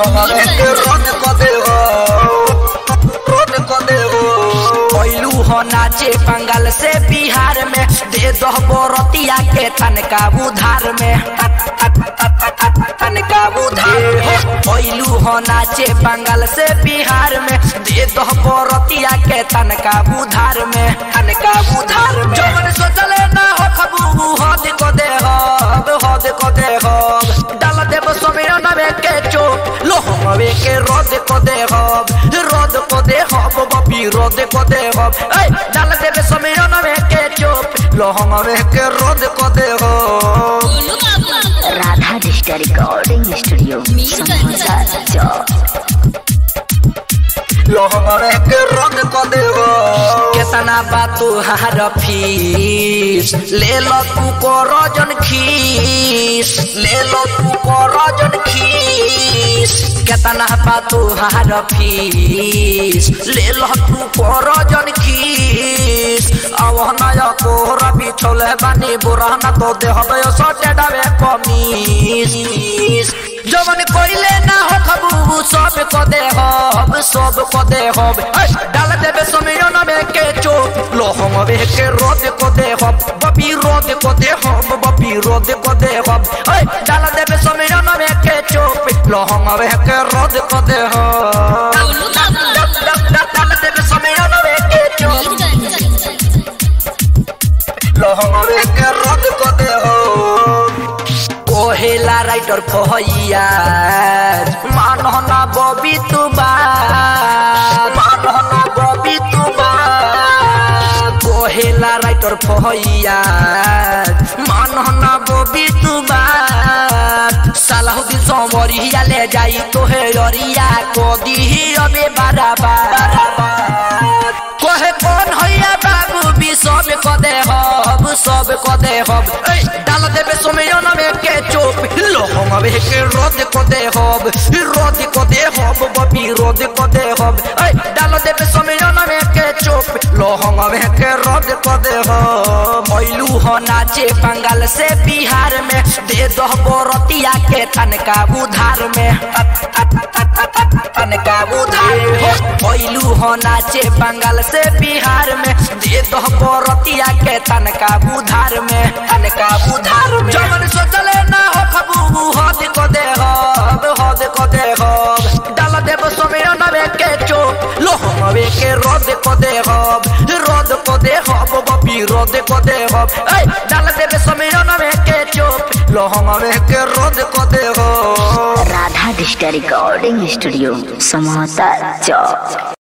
लहंगा के रद क दे हो रद क दे हो कोइलू हो नाचे बंगाल से बिहार में दे दो बोरतिया के तनका उधार में तनका उधार कोइलू हो नाचे बंगाल से बिहार में दे दो बोरतिया के तनका उधार में तनका उधार में जो मन सोचले ना हो खबू हद को दे हो हद को दे हो डाल देव समीर नवे के चो लोहवे के रद को दे हो रद को दे हो बबी रद को दे हो ए डाल देव समीर नवे के चो लोहवे के रद को दे हो गोलू बाबू Radha digital recording studio Samosa Chowk लहंगा के रद क दे हो केतना बातू हार फीस ले लो तू को रजन खीस ले लो तू को रजन खीस केतना बातू हार फीस ले लो तू को रजन खीस अब नया कोहरा बिछोले बानी बुराना तो दे हबे सटे डावे कमीस जवन कोइले ना हो खबू सब को दे हब सब को दे हब ऐ, डाल देबे समियन में के चो लोहम वे के रोद को दे हब बबी रोद को दे हब बबी रोद को दे हब ऐ, डाल देबे समियन में के चो लोहम वे के रोद को दे हब गोलू बाबू डाल देबे समियन में के चो लहंगा के रद क दे हो कोहेला राइटर फहैया मानहना बबी तू बात मानहना बबी तू बात कोहेला राइटर फहैया मानहना बबी तू बात सालाहुद्दीन समरिया ले जाई तोहे अरिया को दिही अबे बाराबार कोहे कौन हैया बाबू भी सब को दे हब सब को दे हब ऐ, डाल देबे सोमयन में के चोप लोहम वे के रोद को दे हब रोद को दे हब बबी रोद को दे हब ऐ, डाल देबे सोमयन में के चोप लोहम वे के रोद को दे हब मैलू हो नाचे बंगाल से बिहार में दे दो बोरतिया के तनका उधार में तनका उधार में मैलू हो नाचे बंगाल से बिहार में दे दो बोरतिया के तनका उधार में तनका उधार में जमन सोचले ना हो खबू हद को दे हब हद को दे हब डाल देव समीर नवे के चो लोहमवे के रद को दे हब रद को दे हब बबी रद को दे हब ऐ डाल देव समीर नवे के चो लोहमवे के रद को दे हब Radha digital recording studio Samosa चौक